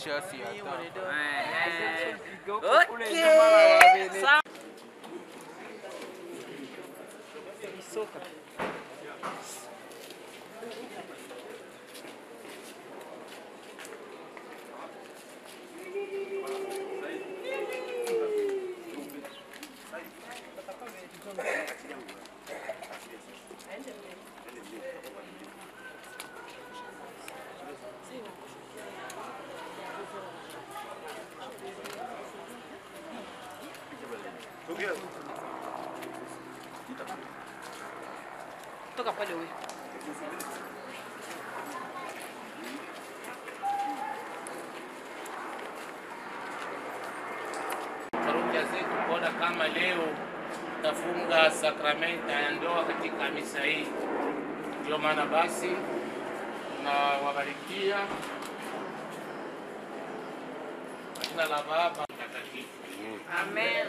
Kisha si hata. Okay. Sawa. Toka pale wewe. parokia zetu kuona kama leo tafunga sakramenta ya ndoa katika misa hii. Ndio maana basi tunawabarikia kwa jina la Baba Mtakatifu. Amen.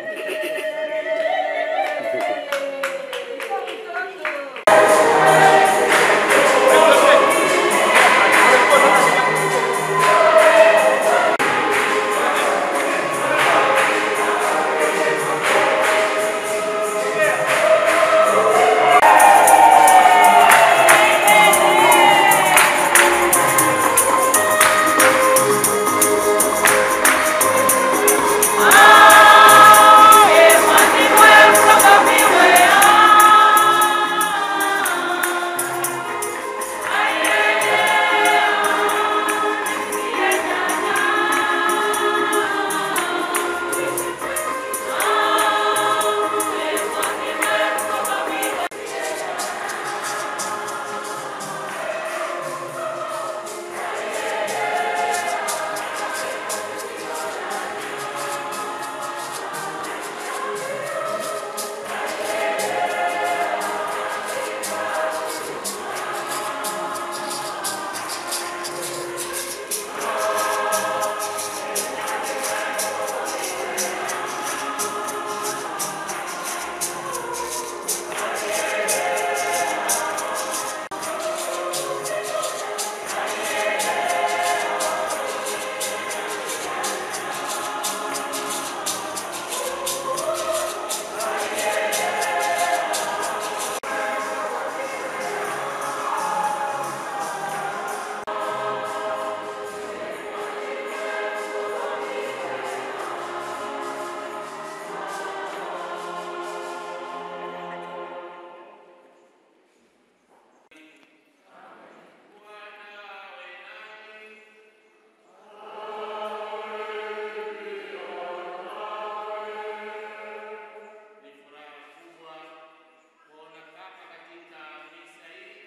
Ni furaha kubwa kuona kama katika misa hii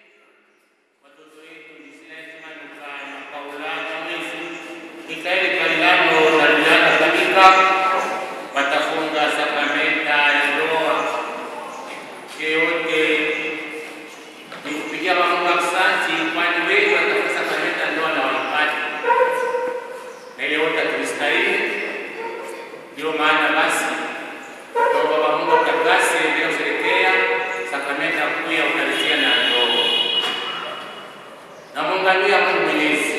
watoto wetu Gisela Luka na Paulana Mwezi Mikaeli Kailano na Juliana Kabika watafunga sakramenta ya ndoa. Yeyote ni kupigia Mungu asante, kwani wengi watafunga sakramenta ya ndoa na waipati, na ile wote tulistahili. Ndio maana basi kwa Baba Mungu atakase leo kusherehekea sakramenta kuu ya Ukaristia na ndoa. Na muunganio ya Mungu Mwenyezi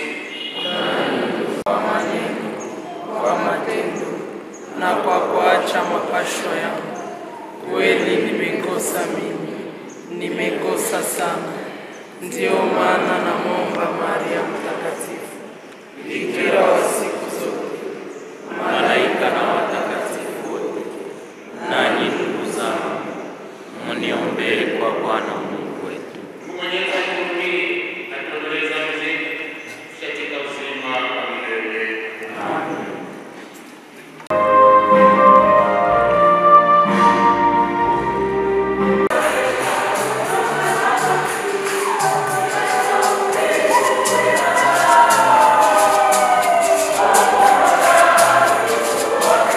kwa matendo na kwa kuacha mapasho yangu. Kweli nimekosa mimi, nimekosa sana. Ndiyo maana namwomba Maria Mtakatifu, bikira wa siku zote, malaika na watakatifu wote, nanyi ndugu zangu, mniombee kwa Bwana Mungu wetu. Mungu Mwenyezi atuhurumie na tuondolee dhambi zetu katika uzima wa milele. Kwa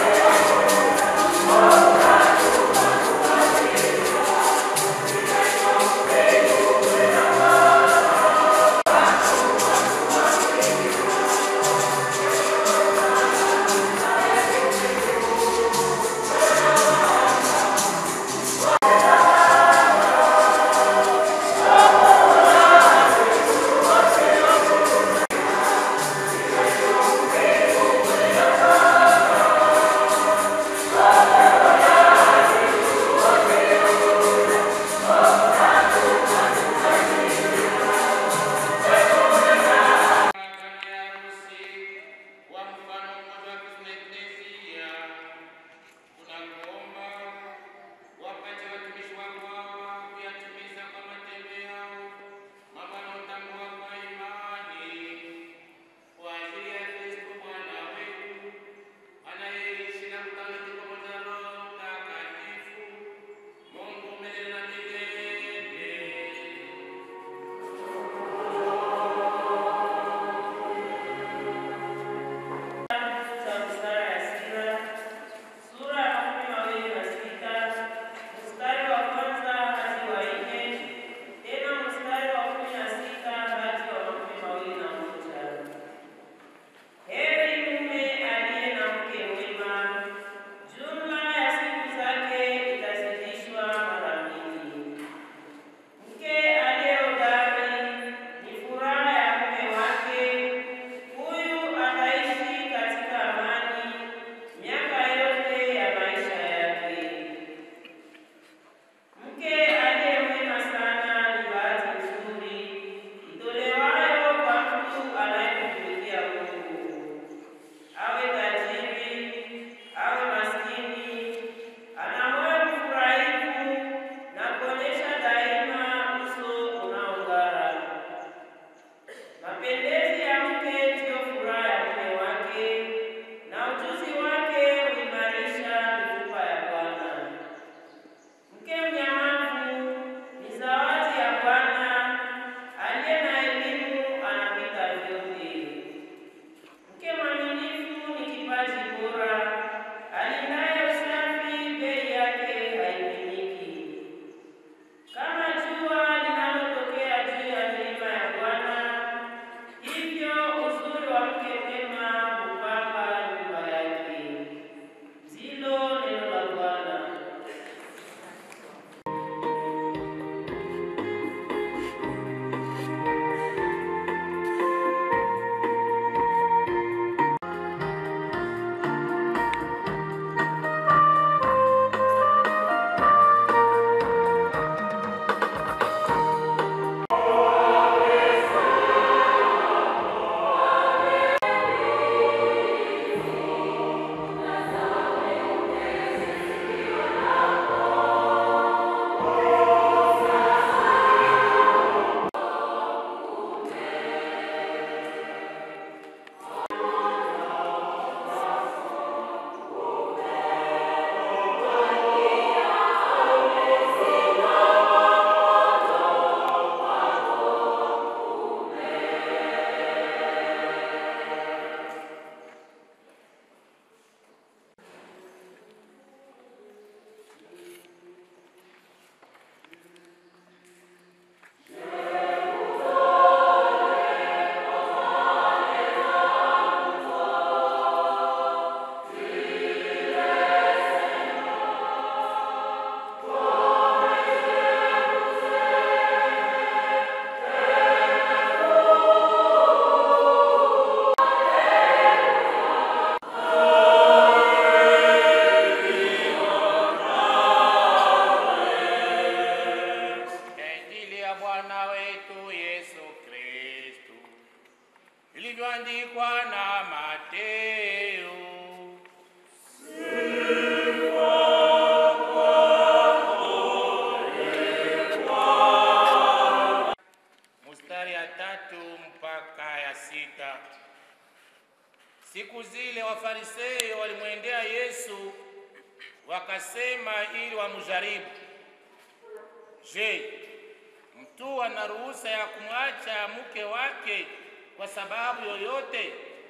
wakasema ili wamjaribu, je, mtu ana ruhusa ya kumwacha mke wake kwa sababu yoyote?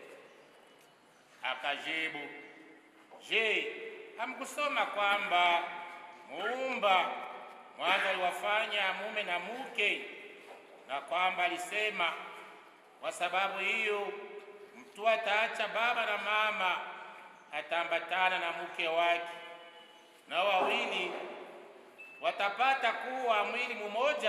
Akajibu, je, hamkusoma kwamba Muumba mwanzo aliwafanya mume na mke, na kwamba alisema, kwa sababu hiyo mtu ataacha baba na mama, ataambatana na mke wake, na wawili watapata kuwa mwili mmoja.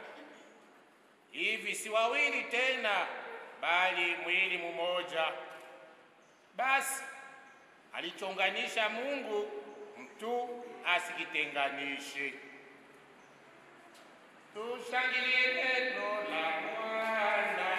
Hivi si wawili tena, bali mwili mmoja. Basi alichonganisha Mungu, mtu asikitenganishe. Tushangilie neno la Bwana.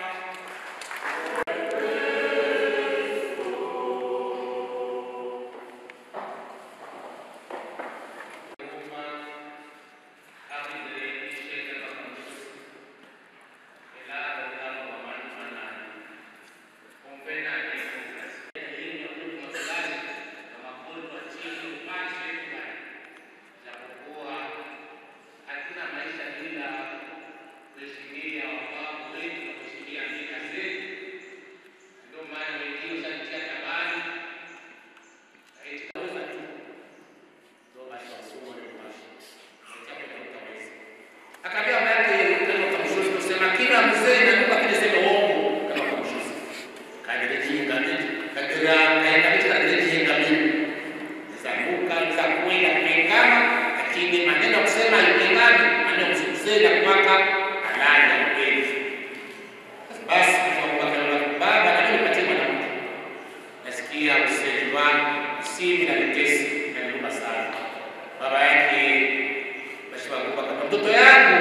Akaambia mama yake kama kwa mshozi kusema kila mzee na ndugu akija sema uongo kama kwa mshozi. Kaendelea jinga mimi. Kaendelea kaendelea mimi kaendelea jinga mimi. Zamuka za kwenda kupingana lakini maneno ya kusema alipingana maneno ya kusema kwaka halali ya kweli. Basi kwa kwa baba na mimi patie mwanamke. Nasikia usemi wangu usimi na letesi na nyumba sana. Baba yake basi wakupa kama mtoto yangu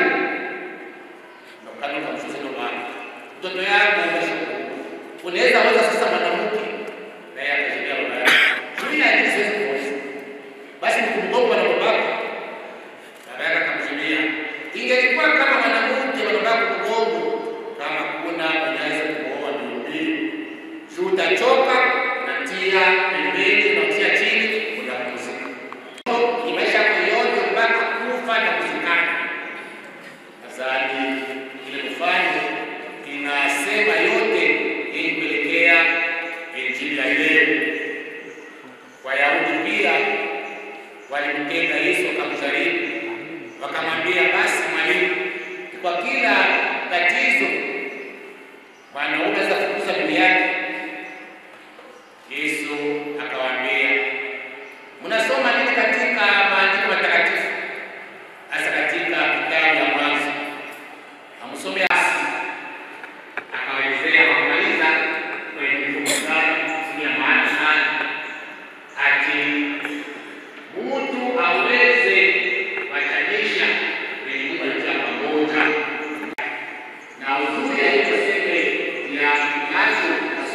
ndo kanuni kamshozi ndo baba. Mtoto yangu basi unaweza weza sasa mwanamke naye akajibia baba yake. Mimi na akili siwezi kuoza. Basi nikumgonga na babako. Baba yake akamjibia, ingelikuwa kama mwanamke babako kugongo kama kuna unaweza kuoa mbili. Juu utachoka unatia pembeni unatia chini unapumzika. Ni maisha yako yote mpaka kufa na kuzikana. Nadhani ile mfano inasema yote ili kuelekea injili ya leo. Wayahudi pia walimtenga Yesu wakamjaribu, wakamwambia basi, mwalimu, kwa kila tatizo mwanaume anaweza kukuza bibi yake. Yesu akawaambia, mnasoma nini katika maandiko matakatifu, hasa katika kitabu ya Mwanzo? Hamsome asi. Akawaelezea wakamaliza kwenye vifungu sana ya maana sana ati mtu aweze watanisha kwenye nyumba ya pamoja na uzuri aliyosema ya macho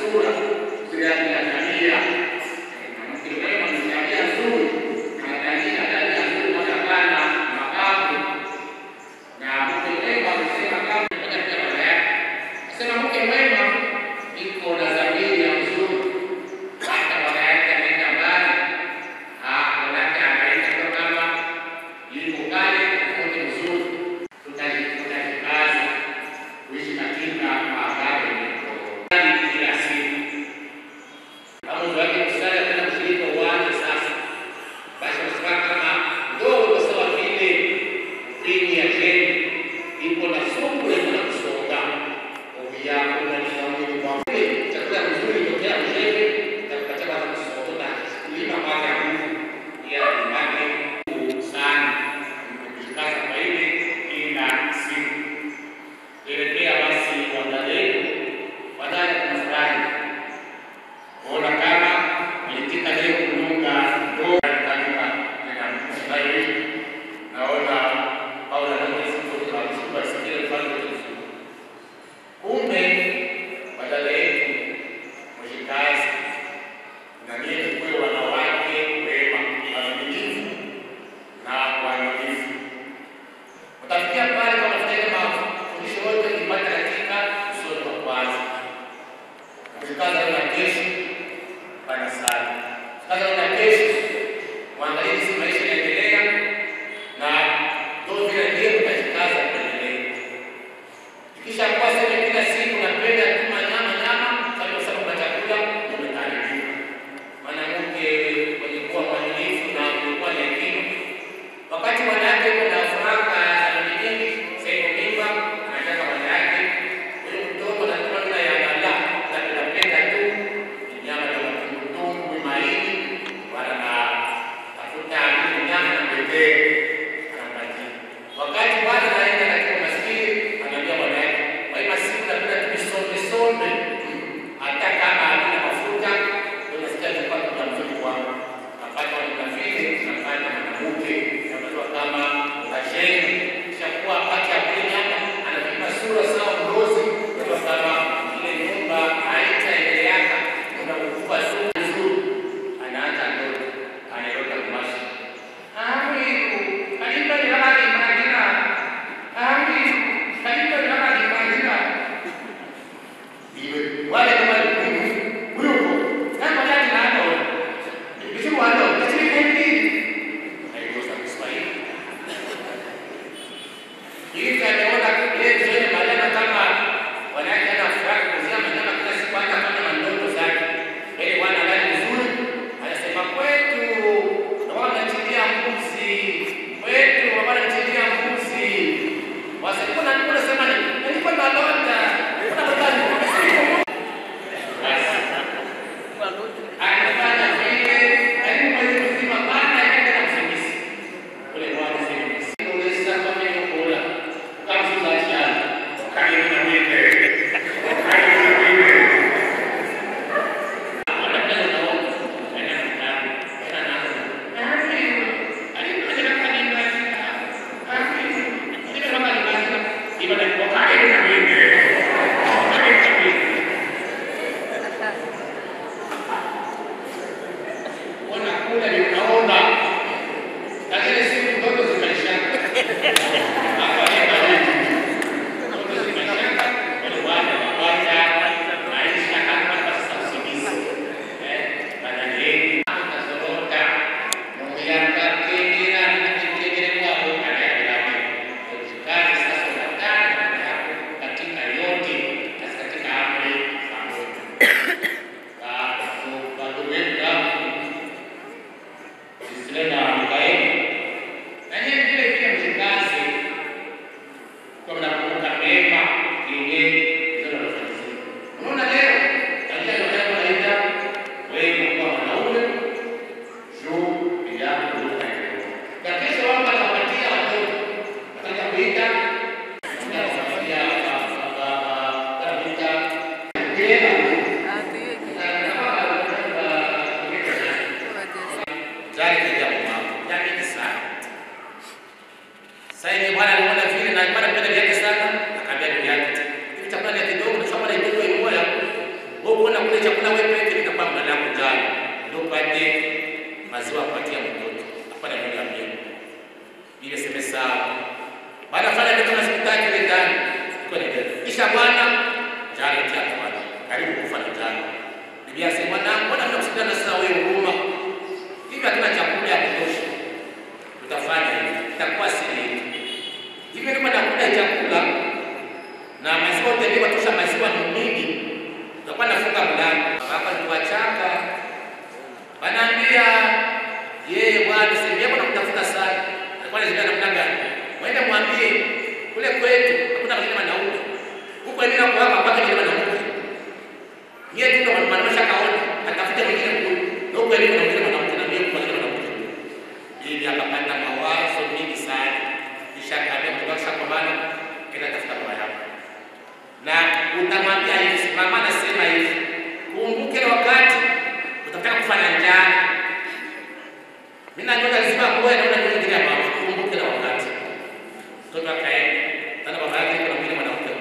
Sasa ile bwana aliona vile na alikuwa anapenda vyake sana, akaambia ndugu yake, hivi chakula ni kidogo na sababu ile ndio moja. Wewe unaona kule chakula wewe peke nitakuwa mbele yako jana. Ndio pate maziwa kupatia mtoto. Hapana ndio niambie. Ile sema sawa. Baada ya kufanya vitu na siku tatu ile ndani. Iko ni gani? Kisha bwana jana tia bwana. Karibu kufa na jana. Biblia inasema bwana, mbona mnakusikana sasa wewe huruma? Hivi hatuna chakula ya kutosha. Tutafanya hivi. Itakuwa siri yetu. Hivi kama nakula chakula na maziwa utaliwa tosha maziwa ni mingi. Tutakuwa nafunga mlango. Hapa ni wachaka. Wanaambia yeye bwana sehemu yako nakutafuta sana. Alikuwa anazika namna gani? Mwende mwambie kule kwetu hakuna mlima wanaume. Huko ndio kwa hapa mpaka mlima wanaume. Yeye tu ndo mwanamsha kaona atafute mwingine kule. Na huko ndio kuna mlima wanaume na mimi kwa mlima wanaume. Ili akapata mawazo mingi sana. Kisha akaambia mtoto wake kwa maana kenda tafuta baba yako. Na utamwambia hivi, mama anasema hivi. Kumbuke ile wakati utataka kufanya njaa. Mimi najua lazima kuwe na mtu mwingine hapa. Kumbuke ile wakati. Mtoto akaenda. Tena baba yake kuna mwingine mwanamke.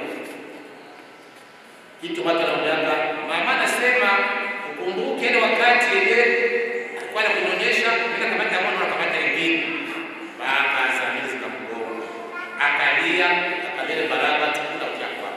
Kitu watu wanaambianga, mama anasema ukumbuke ile wakati ile alikuwa anakunyonyesha, mimi nakamata mwana nakamata ingine. Baba zamini zikamgonga. Akalia, akalia baraba tukula kwa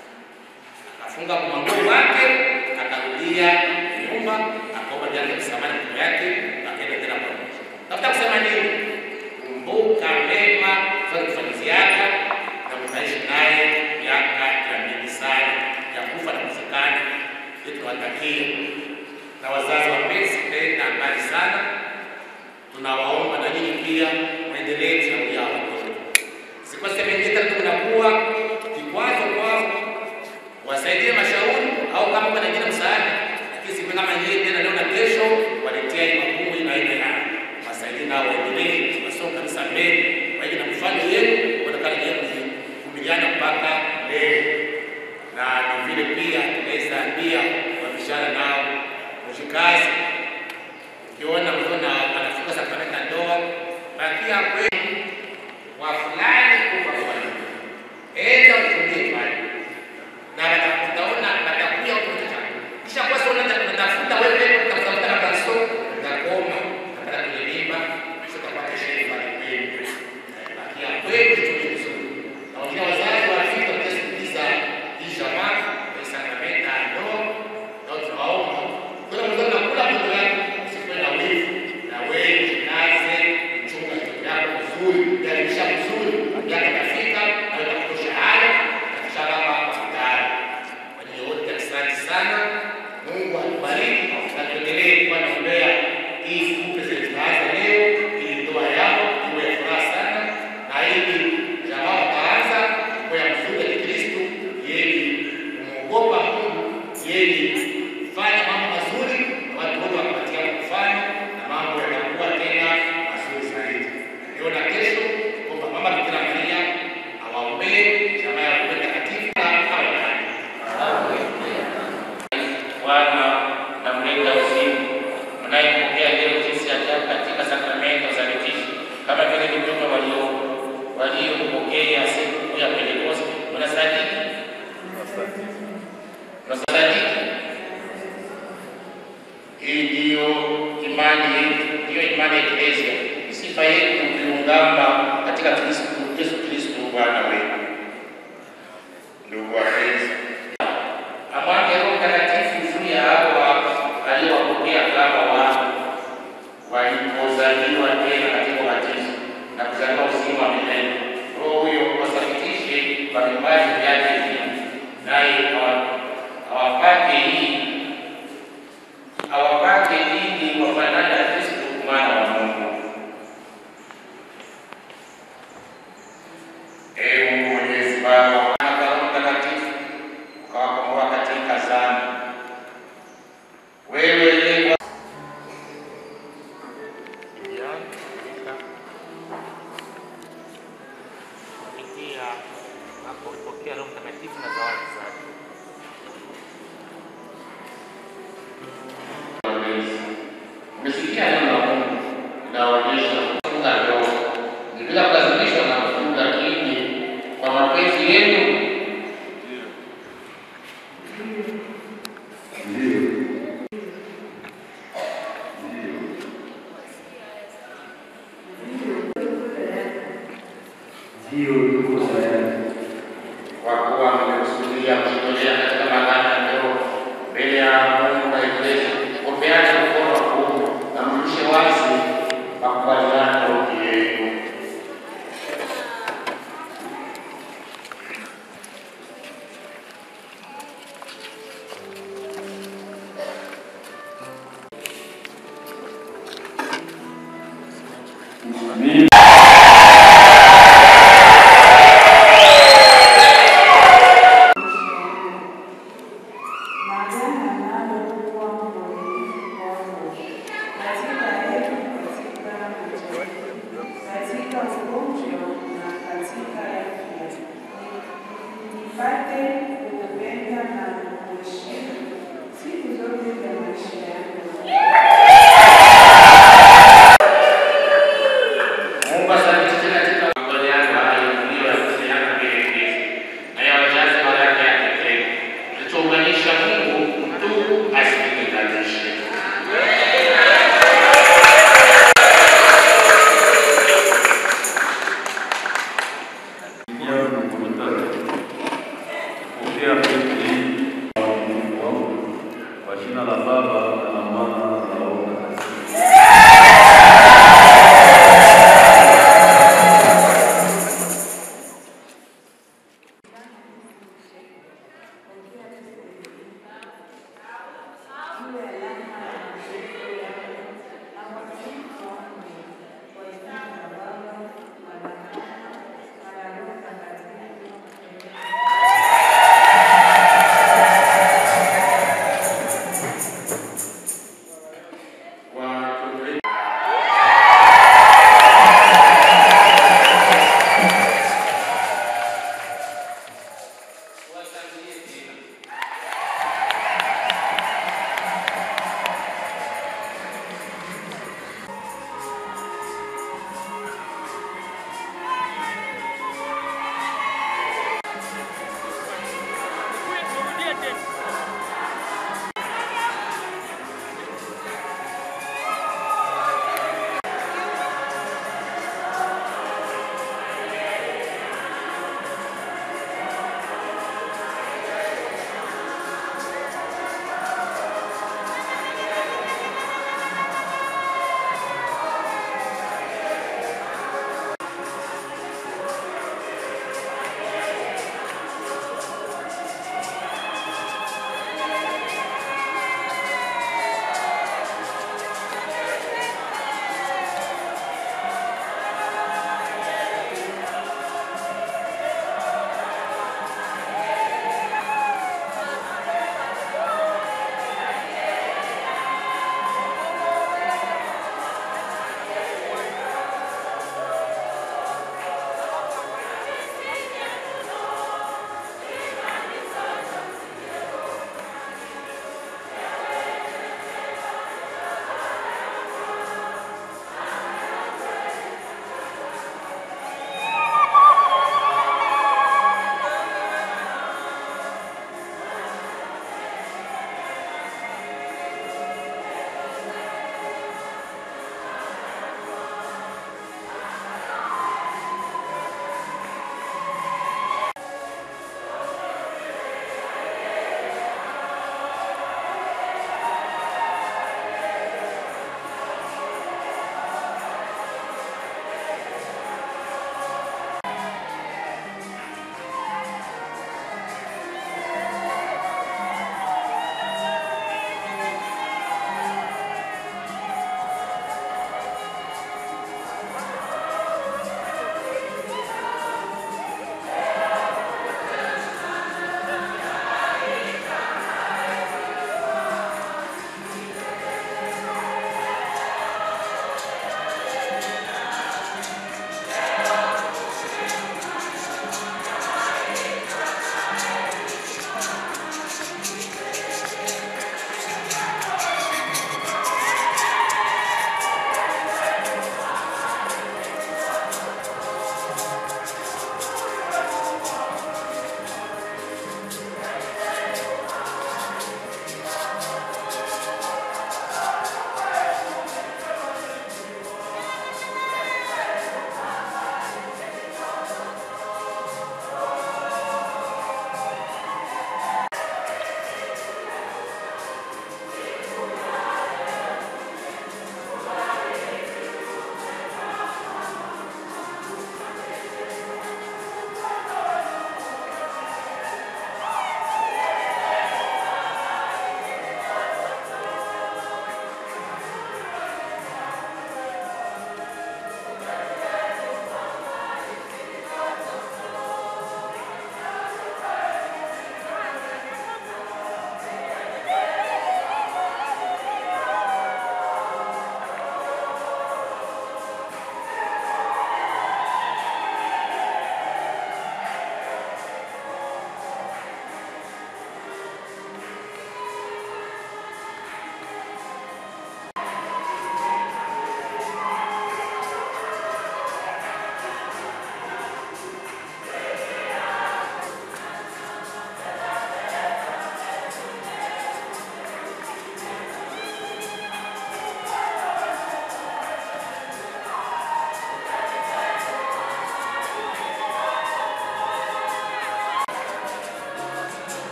akafunga mlango wake, akarudia nyumba, akaomba jana msamaha na mtoto yake, akaenda tena kwa Mungu. Tafuta kusema nini? Kumbuka mema fanya kufanyia yako na mtaishi naye miaka ya mingi sana ya kufa na kuzikana. Ndio tunawatakia na wazazi wapenzi, tena mbali sana, tunawaomba na nyinyi pia mwendelee kushauri watoto. Sikose mengine tunakuwa kikwazo kwao wasaidie mashauri au kama kuna nyingine msaada, lakini siku kama yeye tena leo na kesho waletea hii magumu ina aina ya wasaidie nao waendelee wasome kabisa mbele, waje na mfano yenu kuonekana yeye kuvumiliana mpaka leo, na ni vile pia tunaweza ambia wabishana nao mshikazi, ukiona mkiona anafunga sakramenti ya ndoa, bakia kwenu wa fulani kufa kwa nini, enda utumie pale na utaona atakuja huko chako. Kisha kwa sababu unataka kutafuta wewe utafuta na kanso utakoma utapata kwenye mimba kisha utapata shehe pale kweli. Bakia kweli tu vizuri. Na wengine wazazi wa Afrika watasikiliza hii jamaa kwa sakramenta ndoa na tunaomba kuna mtoto anakula mtoto wake usikuwe na wivu na wewe jikaze chunga mtoto yako vizuri, jaribisha vizuri, miaka itafika na utakutosha haya kisha baba hospitali. Kwa hiyo wote asante sana. Mungu akubariki na tuendelee kuwa naombea hii siku zilizoanza leo, ili ndoa yao iwe ya furaha sana, na ili jamaa wataanza kuwa ya mzuri ya Kikristo, ili kumwogopa Mungu, ili fanya mambo mazuri na watu wote wakapatia kufanya na mambo yatakuwa tena mazuri zaidi. Leo na kesho kwamba Mama Bikira Maria awaombee jamaa ya Roho Mtakatifu na awe nani. Bwana namleta usiku mnayempokea leo jinsi ajabu katika sakramento za litisho, kama vile mitume walio waliompokea siku kuu ya Pentekoste. Unasadiki? Unasadiki? Hii ndiyo imani yetu, ndiyo imani ya Eklesia, sifa yetu kuungama katika Kristo Yesu Kristo Bwana wetu. Ndugu wapenzi, amwake Roho Mtakatifu juu ya hao aliowapokea kama wana walipozaliwa tena katika ubatizo na kuzaliwa uzima wa milele. Roho huyo wasafitishe kwa vipaji vyake vingi, naye awa- awapake hii awapake ili wafanane na Kristo mwana wa Mungu. Ee Mungu Mwenyezi Baba, Mwana na Roho Mtakatifu, ukawakomboa katika dhambi. Wewe ndiye kupitia hapo ulipokea Roho Mtakatifu na zawadi zake. Umesikia neno la Mungu linaonyesha kufunga ndoa ni bila kulazimishwa na mfungo Ndiyo, tuko tayari. kwa kuwa mmekusudia kujitolea katika magano ya leo mbele ya Mungu na Eklesia, kupeana mkono wa kuume na mrudishe wazi makubaliano kati yenu. Mimi Maagano nalokuwa mwaminifu kwako katika heri, katika majaribu, katika ugonjwa na katika afya, nipate kukupenda na kukuheshimu siku zote za maisha yangu.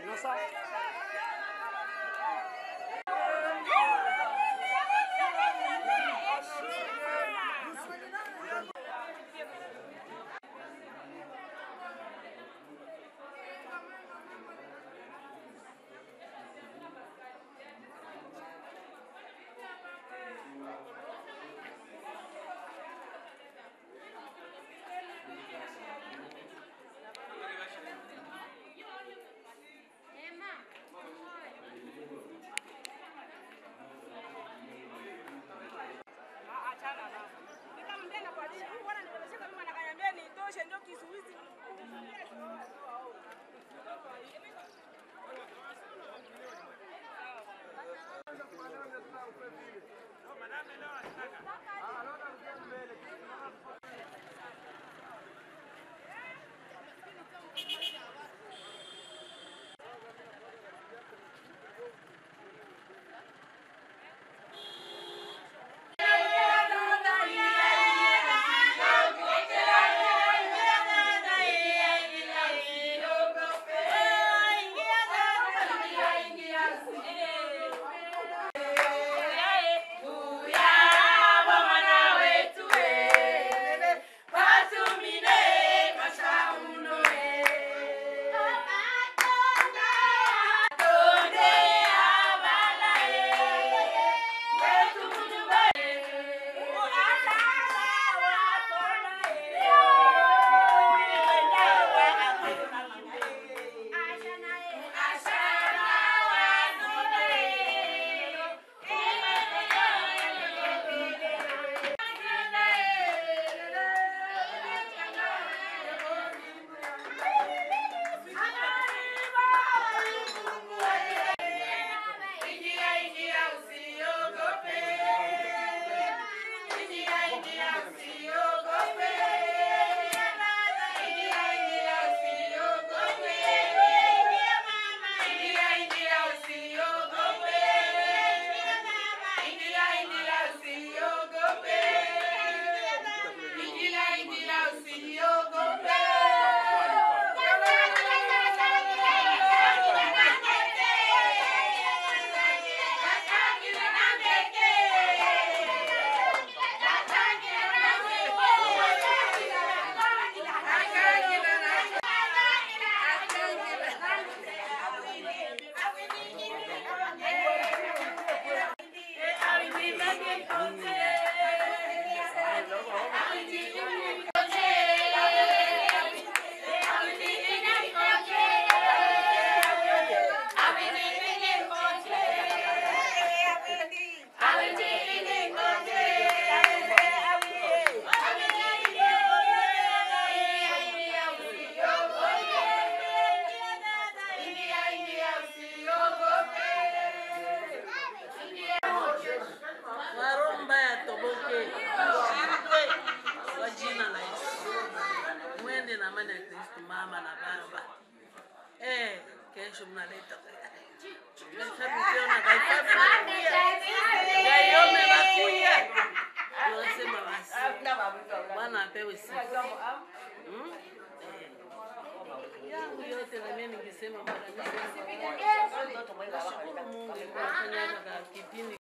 mama na baba. Eh, kesho mnaleta Mkiona Baifame nakuja. Gayome nakuja. Tunasema basi. Bwana apewe sifa. Hmm? Eh. Yangu yote na mimi ningesema Bwana niseme. Nashukuru Mungu kwa kufanya kipindi